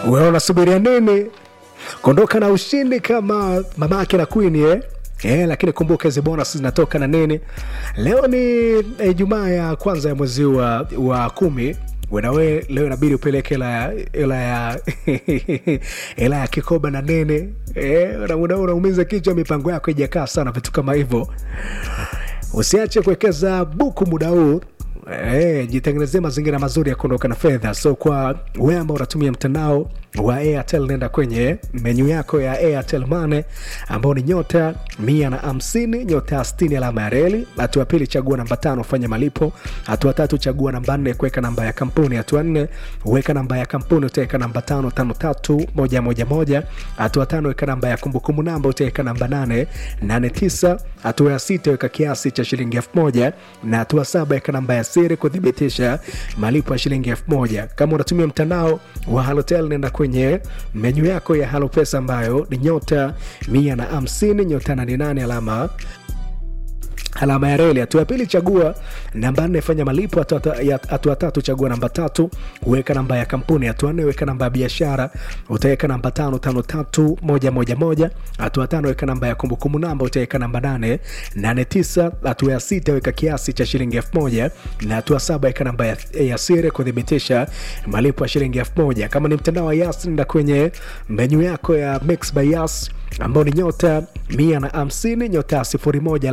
wewe unasubiria nini kuondoka na ushindi kama mamake na queen eh? Eh, lakini kumbuka hizi bonus zinatoka na nini leo ni eh, jumaa ya kwanza ya mwezi wa, wa kumi wenawe leo inabidi upeleke hela ya hela ya hela ya kikoba na nene eh, una- una- unaumiza kichwa mipango yako ijakaa sana vitu kama hivyo usiache kuwekeza buku muda huu Hey, jitengenezee mazingira mazuri ya kuondoka na fedha so kwa wewe ambao unatumia mtandao wa airtel nenda kwenye menyu yako ya airtel mane ambao ni nyota mia na hamsini nyota ya stini alama ya reli hatua pili chagua namba tano fanya malipo hatua tatu chagua namba nne kuweka namba ya kampuni hatua nne weka namba ya kampuni utaweka namba tano tano tatu moja moja moja hatua tano weka namba ya kumbukumbu namba utaweka namba nane nane tisa hatua ya sita weka kiasi cha shilingi elfu moja na hatua saba weka namba ya siri kuthibitisha malipo ya shilingi elfu moja kama unatumia mtandao wa halotel nenda kwenye menyu yako ya halo pesa ambayo ni nyota mia na hamsini nyota nane nane alama alama ya reli hatua ya pili chagua namba nne fanya malipo hatua ta- ya- hatua tatu chagua namba tatu weka namba ya kampuni hatua nne weka namba ya biashara utaweka namba tano tano tatu moja moja moja hatua tano weka namba ya kumbukumbu namba utaweka namba nane nane tisa hatua ya sita weka kiasi cha shilingi elfu moja na hatua saba weka namba ya, ya siri kuthibitisha malipo ya shilingi elfu moja kama ni mtandao wa yas nenda kwenye menyu yako ya mix by yas ambao ni nyota mia na hamsini nyota sifuri moja